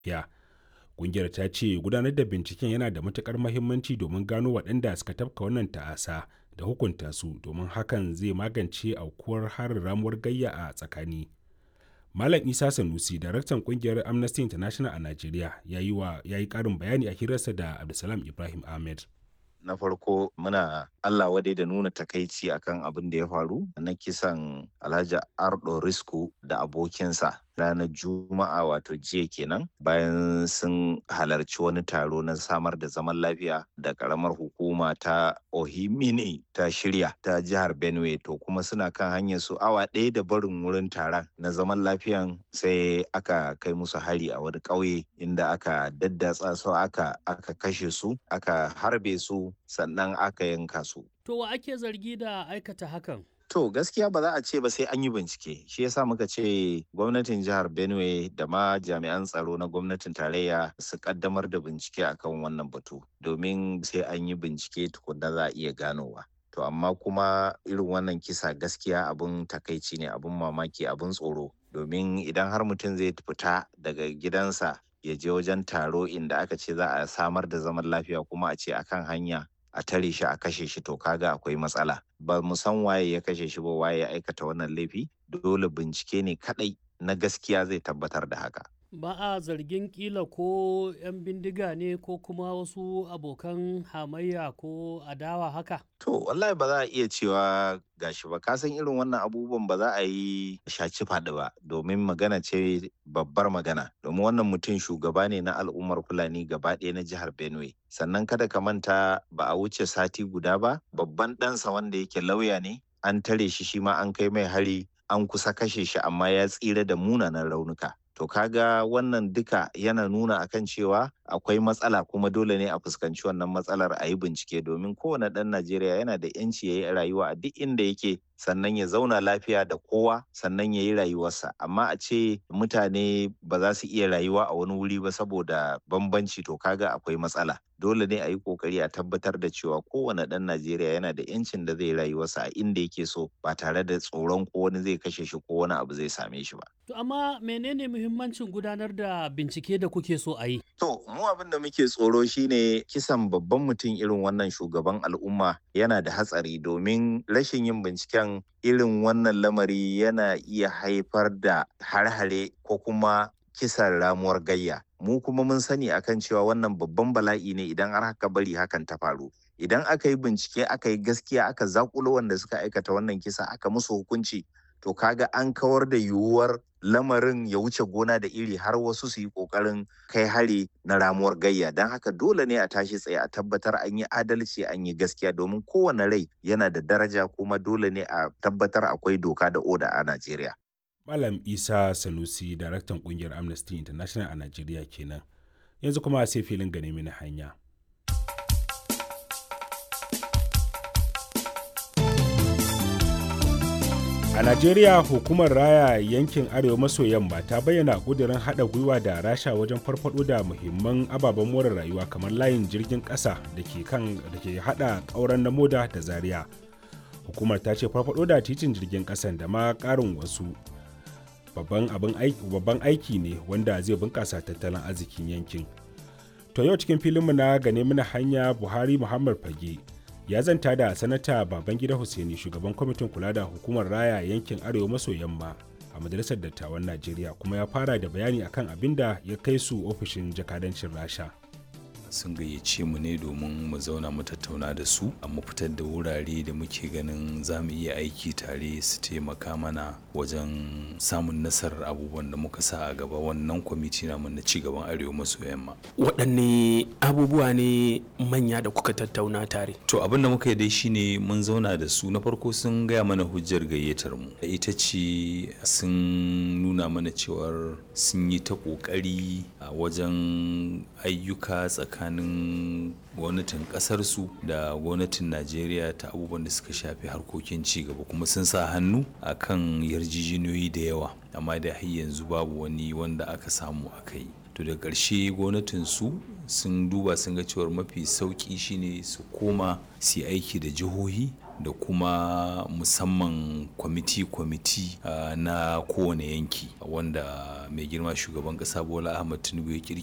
ya ƙungiyar ta ce gudanar da binciken yana da matukar mahimmanci domin gano waɗanda suka tafka wannan ta'asa da hukunta su domin hakan zai magance aukuwar harin ramuwar gayya a tsakani malam isa sanusi daraktan kungiyar amnesty international a najeriya ya yi ƙarin bayani a hirarsa da abdulsalam ibrahim ahmed na farko muna Allah wadai da nuna takaici akan abin da ya faru na kisan Alhaji Ardo Risku da abokinsa ranar Juma'a wato jiya kenan bayan sun halarci wani taro na samar da zaman lafiya da karamar hukuma ta Ohimini ta shirya ta jihar Benue to kuma suna kan hanyar su awa ɗaya da barin wurin taron na zaman lafiyan sai aka kai musu hari a wani ƙauye inda aka daddatsa su aka aka kashe su aka harbe su sannan aka yanka su. To wa ake zargi da aikata hakan? To gaskiya ba za a ce ba sai an yi bincike. Shi yasa muka ce gwamnatin jihar Benue da ma jami'an tsaro na gwamnatin tarayya su kaddamar da bincike akan wannan batu. Domin sai an yi bincike tukunna za a iya ganowa. To amma kuma irin wannan kisa gaskiya abun takaici ne abun mamaki abun tsoro. Domin idan har mutum zai fita daga gidansa ya je wajen taro inda aka ce za a samar da zaman lafiya kuma a ce akan hanya a tare shi a kashe shi to kaga akwai matsala ba mu san waye ya kashe shi ba waye ya aikata wannan laifi dole bincike ne kadai na gaskiya zai tabbatar da haka ba a zargin kila ko 'yan bindiga ne ko kuma wasu abokan hamayya ko adawa haka to wallahi ba za a iya cewa gashi ba ka san irin wannan abubuwan ba za a yi shaci faɗi ba domin magana ce babbar magana domin wannan mutum shugaba ne na al'ummar fulani gaba ɗaya na jihar benue sannan kada ka manta ba a wuce sati guda ba babban ɗansa wanda yake lauya ne an tare shi shi ma an kai mai hari an kusa kashe shi amma ya tsira da munanan raunuka to kaga wannan duka yana nuna akan cewa akwai matsala kuma dole ne a fuskanci wannan matsalar a yi bincike domin kowane ɗan najeriya yana da yanci ya yi rayuwa a duk inda yake sannan ya zauna lafiya da kowa sannan ya yi rayuwarsa amma a ce mutane ba za su iya rayuwa a wani wuri ba saboda bambanci to kaga akwai matsala dole ne a yi kokari a tabbatar da cewa kowane ɗan najeriya yana da yancin da zai rayuwarsa a inda yake so ba tare da tsoron ko wani zai kashe shi ko wani abu zai same shi ba to amma menene muhimmancin gudanar da bincike da kuke so a yi to mu abin da muke tsoro shine kisan babban mutum irin wannan shugaban al'umma yana da hatsari domin rashin yin binciken irin wannan lamari yana iya haifar da har-hare ko kuma kisan ramuwar gayya mu kuma mun sani akan cewa wannan babban bala'i ne idan har haka bari hakan ta faru idan aka yi bincike aka yi gaskiya aka zakulo wanda suka aikata wannan kisa aka musu hukunci to kaga an kawar da yiwuwar lamarin ya wuce gona da iri har wasu su yi kokarin kai hari na ramuwar gayya don haka dole ne a tashi tsaye a tabbatar an yi adalci an yi gaskiya domin kowane rai yana da daraja kuma dole ne a tabbatar akwai doka da oda a najeriya malam isa sanusi daraktan kungiyar amnesty international a najeriya kenan yanzu kuma sai filin gane mini hanya A Najeriya hukumar raya yankin Arewa maso yamma ta bayyana ƙudurin haɗa gwiwa da rasha wajen farfaɗo da muhimman ababen more rayuwa kamar layin jirgin ƙasa da ke kan da ke haɗa ƙauren na moda da zaria. Hukumar ta ce farfaɗo da titin jirgin ƙasan da ma ƙarin wasu babban abin aiki babban aiki ne wanda zai bunƙasa tattalin arzikin yankin. To yau cikin filinmu na gane mana hanya Buhari Muhammad Fage ya zanta da sanata babangida hussaini shugaban kwamitin kula da hukumar raya yankin arewa maso yamma a majalisar dattawan najeriya kuma ya fara da bayani akan abin da ya kai su ofishin jakadancin rasha sun gayyace mu ne domin mu zauna mu tattauna da su a mu fitar da wurare da muke ganin za mu iya aiki tare su taimaka mana wajen samun nasarar abubuwan da muka sa a gaba wannan kwamiti namu na cigaban arewa maso yamma waɗanne abubuwa ne manya da kuka tattauna tare to abin da muka yi dai shine mun zauna da su na farko sun gaya mana hujjar gayyatar mu ita ce sun nuna mana cewar sun yi ta ƙoƙari a wajen ayyuka tsakanin tsakanin gwamnatin kasarsu da gwamnatin najeriya ta abubuwan da suka shafi harkokin cigaba kuma sun sa hannu a kan yarjejeniyoyi da yawa amma da har yanzu babu wani wanda aka samu aka yi to da ƙarshe gwamnatin su sun duba sun ga cewar mafi sauƙi shine su koma su aiki da jihohi da kuma musamman kwamiti-kwamiti na kowane yanki wanda mai girma shugaban ƙasa bola ahmad tinubu ya